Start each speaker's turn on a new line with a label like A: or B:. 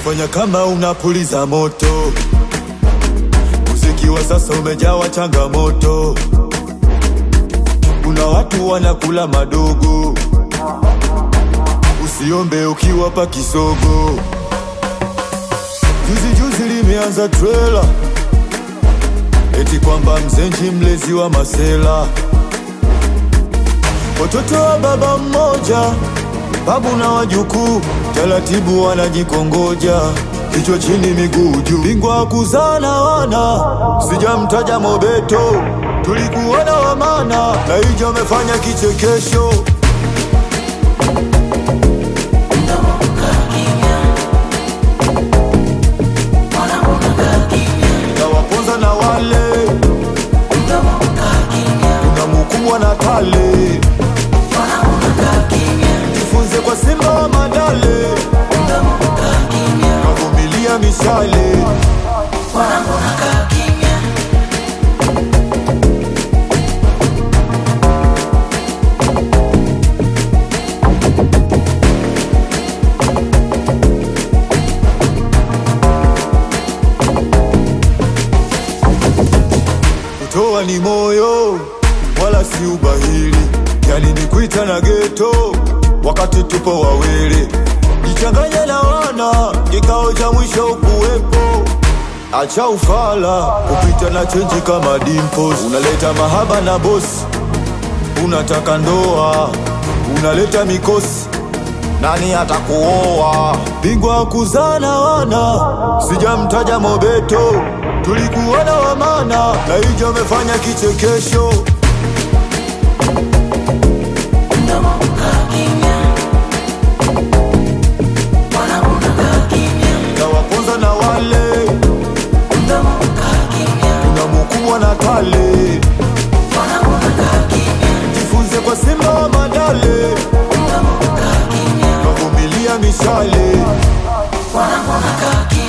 A: fanya kama unapuliza moto. Muziki wa sasa umejawa changamoto, kuna watu wanakula madogo. Usiombe ukiwapa kisogo. Juzi juzi limeanza trela eti kwamba mzenji mlezi wa masela, watoto wa baba mmoja, babu na wajukuu, taratibu wanajikongoja, kichwa chini miguu juu, bingwa kuzana wana, sijamtaja Mobeto, tulikuona wamana na hijo amefanya kichekesho tawaponza na wale kuna mukubwa na tale jifunze kwa simba wa madale kavumilia mishale kutoa ni moyo wala si ubahili, yani ni kuita na geto wakati tupo wawili, jichanganye na wana, kikao cha mwisho ukuwepo. Acha ufala kupita na chenji kama dimples, unaleta mahaba na bosi, unataka ndoa, unaleta mikosi nani atakuoa? Bingwa kuzana wana, sijamtaja Mobeto, tulikuona wamana na hijo amefanya kichekesho. Tawaponza na wale kuna mukubwa na tale, jifunze kwa simba wa madale kavumilia mishale
B: Wanangu wanakaa kimya